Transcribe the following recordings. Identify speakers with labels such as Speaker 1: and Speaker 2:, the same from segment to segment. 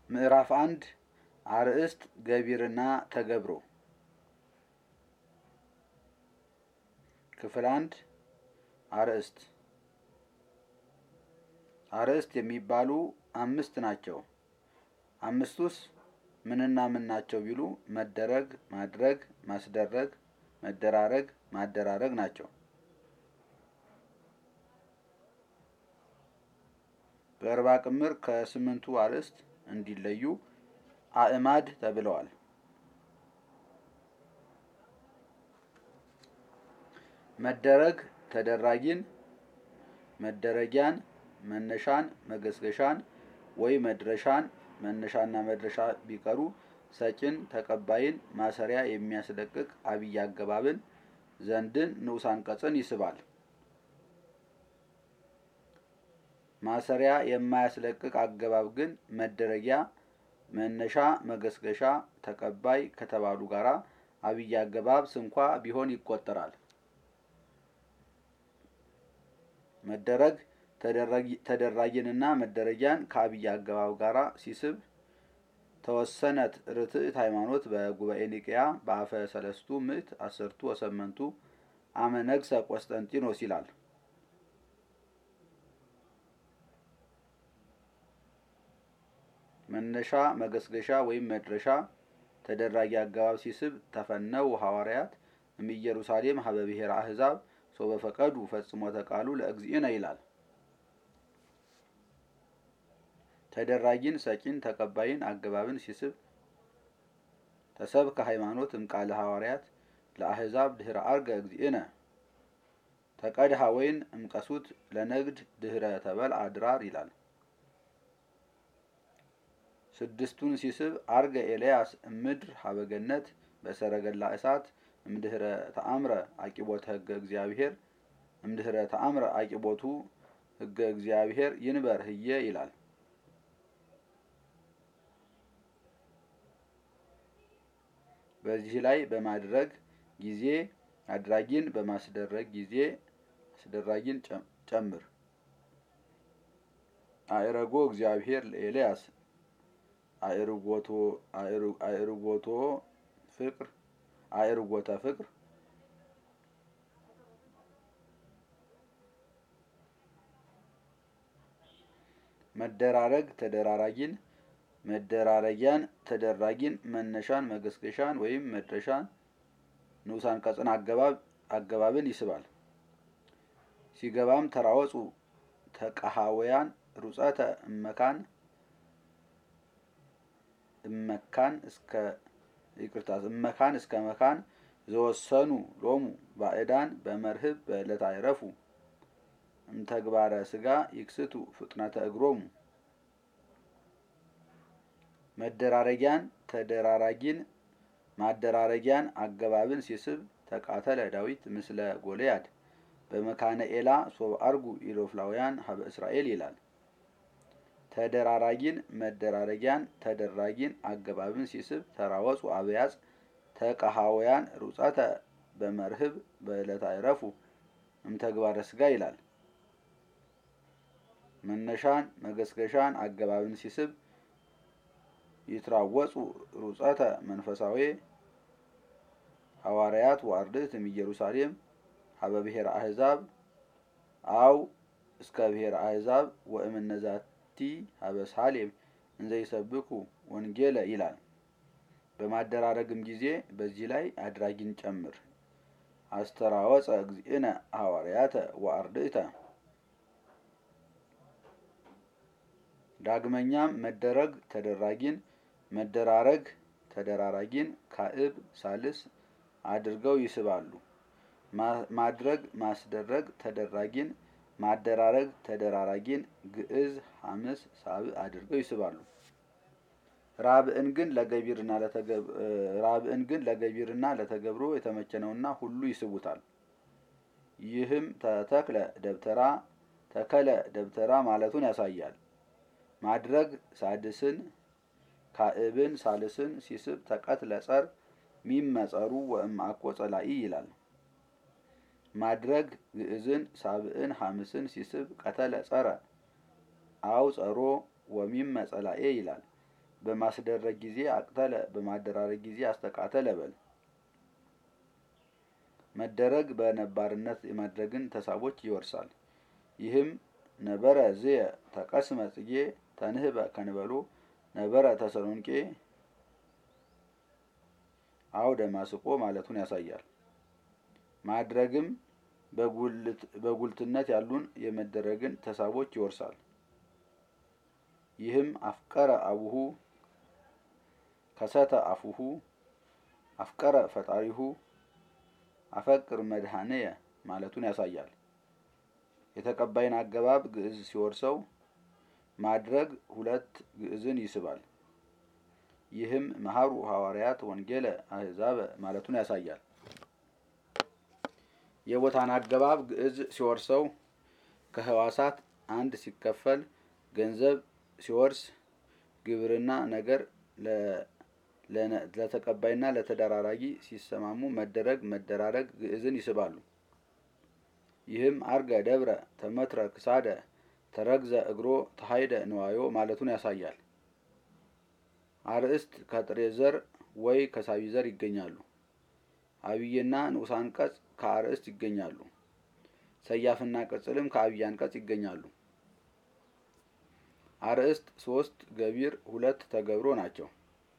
Speaker 1: ምዕራፍ አንድ አርእስት ገቢርና ተገብሮ ክፍል አንድ አርእስት አርእስት የሚባሉ አምስት ናቸው። አምስቱስ ምንና ምን ናቸው ቢሉ መደረግ፣ ማድረግ፣ ማስደረግ፣ መደራረግ፣ ማደራረግ ናቸው። በእርባ ቅምር ከስምንቱ አርእስት እንዲለዩ አእማድ ተብለዋል። መደረግ ተደራጊን፣ መደረጊያን፣ መነሻን፣ መገስገሻን ወይ መድረሻን መነሻና መድረሻ ቢቀሩ ሰጭን፣ ተቀባይን፣ ማሰሪያ የሚያስለቅቅ አብይ አገባብን፣ ዘንድን፣ ንዑስ አንቀጽን ይስባል። ማሰሪያ የማያስለቅቅ አገባብ ግን መደረጊያ፣ መነሻ፣ መገስገሻ፣ ተቀባይ ከተባሉ ጋራ አብይ አገባብ ስንኳ ቢሆን ይቆጠራል። መደረግ ተደራጊንና መደረጊያን ከአብይ አገባብ ጋር ሲስብ ተወሰነት ርትዕት ሃይማኖት በጉባኤ ኒቅያ በአፈ ሰለስቱ ምዕት አስርቱ ወሰመንቱ አመ ነግሰ ቆስጠንጢኖስ ይላል። መነሻ መገስገሻ ወይም መድረሻ ተደራጊ አገባብ ሲስብ ተፈነው ሐዋርያት እምኢየሩሳሌም ሀበ ብሔረ አሕዛብ ሶ በፈቀዱ ፈጽሞ ተቃሉ ለእግዚእነ ይላል። ተደራጊን ሰጪን ተቀባይን አገባብን ሲስብ ተሰብከ ሃይማኖት እምቃለ ሐዋርያት ለአሕዛብ ድህረ አርገ እግዚእነ ተቀድሃ ወይን እምቀሱት ለነግድ ድህረ ተበል አድራር ይላል። ስድስቱን ሲስብ አርገ ኤልያስ እምድር ሀበገነት በሰረገላ እሳት እምድህረ ተአምረ አቂቦተ ህገ እግዚአብሔር እምድህረ ተአምረ አቂቦቱ ህገ እግዚአብሔር ይንበር ህየ ይላል። በዚህ ላይ በማድረግ ጊዜ አድራጊን በማስደረግ ጊዜ አስደራጊን ጨምር። አእረጎ እግዚአብሔር ለኤልያስ አእርጎቶ ፍቅር አእርጎተ ፍቅር መደራረግ ተደራራጊን መደራረጊያን ተደራጊን መነሻን መገስገሻን ወይም መድረሻን ንዑስ አንቀጽን አገባብን ይስባል። ሲገባም ተራወጹ ተቀሃወያን ሩጸተ እመካን እመካን እስከ ይቅርታ እመካን እስከ መካን ዘወሰኑ ሎሙ ባዕዳን በመርህብ በዕለት አይረፉ እምተግባረ ስጋ ይክስቱ ፍጥነተ እግሮሙ መደራረጊያን ተደራራጊን ማደራረጊያን አገባብን ሲስብ ተቃተለ ዳዊት ምስለ ጎልያድ በመካነ ኤላ ሶብ አርጉ ኢሎፍላውያን ሀበ እስራኤል ይላል። ተደራራጊን መደራረጊያን ተደራጊን አገባብን ሲስብ ተራወጹ አብያጽ ተቀሃወያን ሩጸተ በመርህብ በዕለት አይረፉ እምተግባረ ስጋ ይላል። መነሻን መገስገሻን አገባብን ሲስብ ይትራወጹ ሩጸተ መንፈሳዊ ሐዋርያት ወአርድእት እምኢየሩሳሌም ሀበ ብሔረ አሕዛብ አው እስከ ብሔረ አሕዛብ ወእምነዛቲ ሀበ ሳሌም እንዘ ይሰብኩ ወንጌለ ይላል። በማደራረግም ጊዜ በዚህ ላይ አድራጊን ጨምር። አስተራወፀ እግዚእነ ሐዋርያተ ወአርድእተ ዳግመኛም መደረግ ተደራጊን መደራረግ ተደራራጊን ካዕብ ሳልስ አድርገው ይስባሉ። ማድረግ ማስደረግ ተደራጊን ማደራረግ ተደራራጊን ግዕዝ ሐምስ ሳብዕ አድርገው ይስባሉ። ራብዕን ግን ለገቢርና ራብዕን ግን ለገቢርና ለተገብሮ የተመቸ ነውና ሁሉ ይስቡታል። ይህም ተተክለ ደብተራ ተከለ ደብተራ ማለቱን ያሳያል። ማድረግ ሳድስን ካዕብን ሳልስን ሲስብ ተቀትለ ጸር ሚመጸሩ ወእምአኮ ጸላኢ ይላል። ማድረግ ግዕዝን ሳብዕን ሐምስን ሲስብ ቀተለ ጸረ አው ጸሮ ወሚመ ጸላኤ ይላል። በማስደረግ ጊዜ አቅተለ በማደራረግ ጊዜ አስተቃተለ በል። መደረግ በነባርነት የማድረግን ተሳቦች ይወርሳል። ይህም ነበረ ዝየ ተቀስመ ጽጌ ተንህበ ከንበሎ ነበረ ተሰሎንቄ አው ደማስቆ ማለቱን ያሳያል። ማድረግም በጉልትነት ያሉን የመደረግን ተሳቦች ይወርሳል። ይህም አፍቀረ አቡሁ ከሰተ አፉሁ አፍቀረ ፈጣሪሁ አፈቅር መድኃኔየ ማለቱን ያሳያል። የተቀባይን አገባብ ግዕዝ ሲወርሰው ማድረግ ሁለት ግዕዝን ይስባል። ይህም መሀሩ ሐዋርያት ወንጌለ አህዛበ ማለቱን ያሳያል። የቦታን አገባብ ግዕዝ ሲወርሰው ከህዋሳት አንድ ሲከፈል ገንዘብ ሲወርስ ግብርና ነገር ለተቀባይና ለተደራራጊ ሲሰማሙ መደረግ መደራረግ ግዕዝን ይስባሉ። ይህም አርገ ደብረ ተመትረ ክሳደ ተረግዘ እግሮ ተሀይደ ንዋዮ ማለቱን ያሳያል። አርእስት ከጥሬ ዘር ወይ ከሳቢ ዘር ይገኛሉ። አብይና ንዑስ አንቀጽ ከአርእስት ይገኛሉ። ሰያፍና ቅጽልም ከአብይ አንቀጽ ይገኛሉ። አርእስት ሶስት ገቢር ሁለት ተገብሮ ናቸው።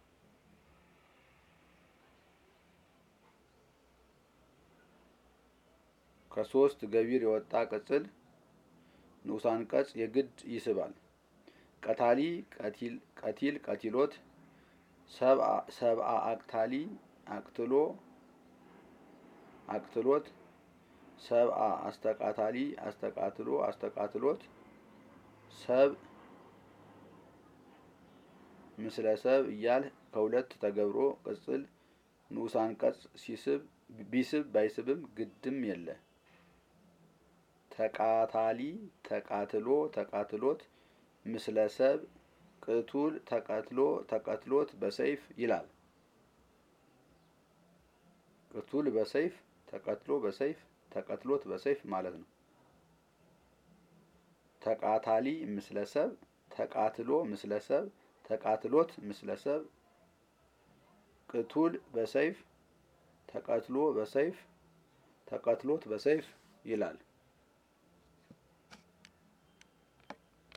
Speaker 1: ከሶስት ገቢር የወጣ ቅጽል ንዑስ አንቀጽ የግድ ይስባል። ቀታሊ ቀቲል ቀቲሎት ሰብአ አቅታሊ አቅትሎ አቅትሎት ሰብአ አስተቃታሊ አስተቃትሎ አስተቃትሎት ሰብ ምስለ ሰብ እያል ከሁለት ተገብሮ ቅጽል ንዑስ አንቀጽ ሲስብ ቢስብ ባይስብም ግድም የለ። ተቃታሊ ተቃትሎ ተቃትሎት ምስለ ሰብ ቅቱል ተቀትሎ ተቀትሎት በሰይፍ ይላል። ቅቱል በሰይፍ ተቀትሎ በሰይፍ ተቀትሎት በሰይፍ ማለት ነው። ተቃታሊ ምስለ ሰብ ተቃትሎ ምስለ ሰብ ተቃትሎት ምስለ ሰብ ቅቱል በሰይፍ ተቀትሎ በሰይፍ ተቀትሎት በሰይፍ ይላል።